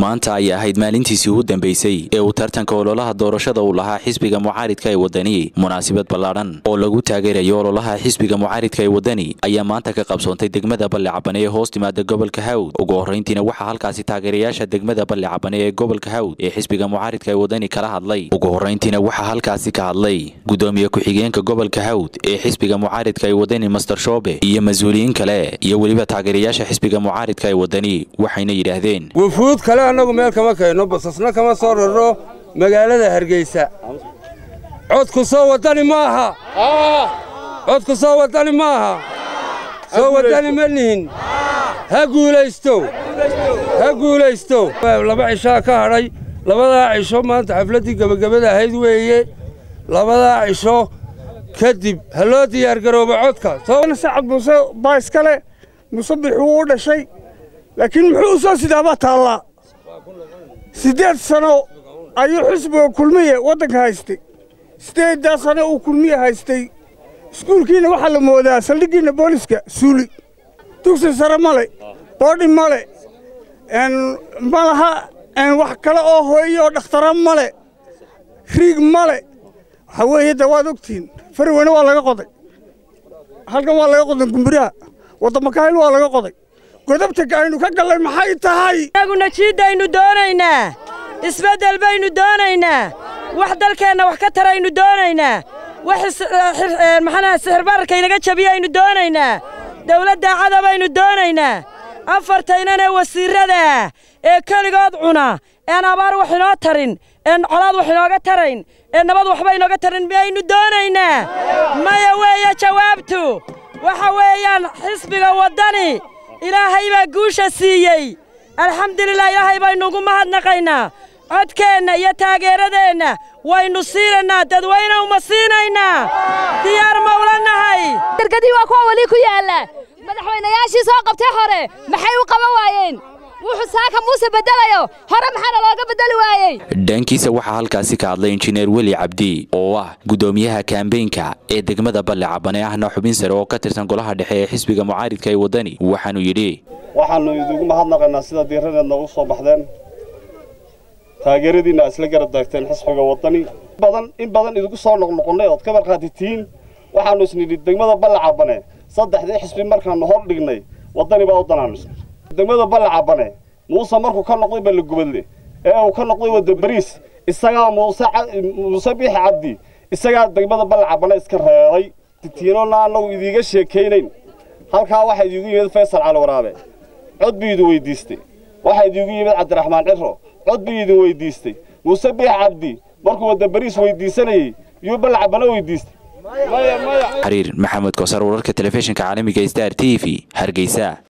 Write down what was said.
maanta ayay ahayd maalintiisii ugu dambeysay ee uu tartanka ololaha doorashada uu lahaa xisbiga mucaaridka ee wadani munaasabad ballaadhan oo lagu taageerayo ololaha xisbiga mucaaridka ee wadani ayaa maanta ka qabsoontay degmada balle cabane ee hoos timaada gobolka hawd ugu horrayntiina waxaa halkaasi taageerayaasha degmada balle cabane ee gobolka hawd ee xisbiga mucaaridka ee wadani kala hadlay ugu horrayntiina waxaa halkaasi ka hadlay gudoomiye ku-xigeenka gobolka hawd ee xisbiga mucaaridka ee wadani master shoobe iyo mas-uuliyiin kale iyo weliba taageerayaasha xisbiga mucaaridka ee wadani waxayna yidhaahdeen wufuud kale annagu meel kama keenno basasna kama soo rarno magaalada hargeysa codku soo wadani ma aha codku soo wadani ma aha soo wadani ma nihin ha guulaysto ha guulaysto laba cishaa ka hadhay labadaa cisho maanta xafladdii gebagabada ahayd weeye labadaa cisho kadib ha loo diyaargaroobo codka sacad muuse baa iskale musabix wuu u dhashay laakiin muxuu u soo sidaabaa taallaa siddeed sano ayuu xisbiga kulmiye waddanka haystay siddeeddaa sano uu kulmiye haystay iskuulkiinna waxaa la moodaa saldhiggiinna booliska suuli dugsi sare male boodhi male ma laha wax kale oo hooye oo dhakhtara male riig male waxaa weeye de waad ogtihiin farweyne waa laga qoday halkan waa laga qoday gumburaha waddamakahayl waa laga qoday godabta aynu ka gallay maxay tahay inaguna jiiddaynu doonaynaa isbeddel baynu doonaynaa wax dalkeenna wax ka taraynu doonaynaa wax maxaanaha sixirbararka inaga jabiyaynu doonaynaa dawladda cadabaynu doonaynaa afartaynanee wasiirrada ee keligood cuna een abaar wax inoo tarin een colaad wax inooga tarayn ee nabad waxba inooga tarin miyaynu doonaynaa maya weeye jawaabtu waxa weeyaan xisbiga waddani ilaahay baa guusha siiyey alxamdulilah ilaahay baynu ugu mahadnaqaynaa codkeenna iyo taageeradeenna waynu siinaynaa dadweyne uma siinaynaa diyaar mawla nahay dargadii waa kuwa weli ku yaalla madaxweynayaashii soo qabtay hore maxay u qaban waayeen wuxuu saaka muuse beddelayo hore maxaana looga beddeli waayey dhankiisa waxaa halkaasi ka hadlay injineer weli cabdi oo ah gudoomiyaha kaambeynka ee degmada balle cabane ahna xubin sare oo ka tirsan golaha dhexe ee xisbiga mucaaridka ee waddani waxaanu yidhi waxaannu idigu mahadnaqaynaa sida diiradeedna u soo baxdeen taageeradiinna isla garab daagteen xisbiga waddani badan in badan idigu soo noqnoqonnay ood ka markhaati tihiin waxaannu isnidhi degmada balle cabane saddexdii xisbi markaannu hor dhignay waddani baa u danaanisa degmada balle cabane muuse markuu ka noqday ballegubadle ee uu ka noqday wadda bariis isagaa muuse muuse biixi cabdi isagaa degmada balle cabane iska reebay titiinona annagu idiiga sheekaynayn halkaa waxaa idiigu yimid faysal cali waraabe cod buu idin weyddiistay waxaa idiigu yimid cabdiraxmaan ciro cod buu idin weyddiistay muuse biixi cabdi markuu wadda bariis weyddiisanayey yuu balle cabane weyddiistay xariir maxamed koosar wararka telefishinka caalamiga star t v hargeysa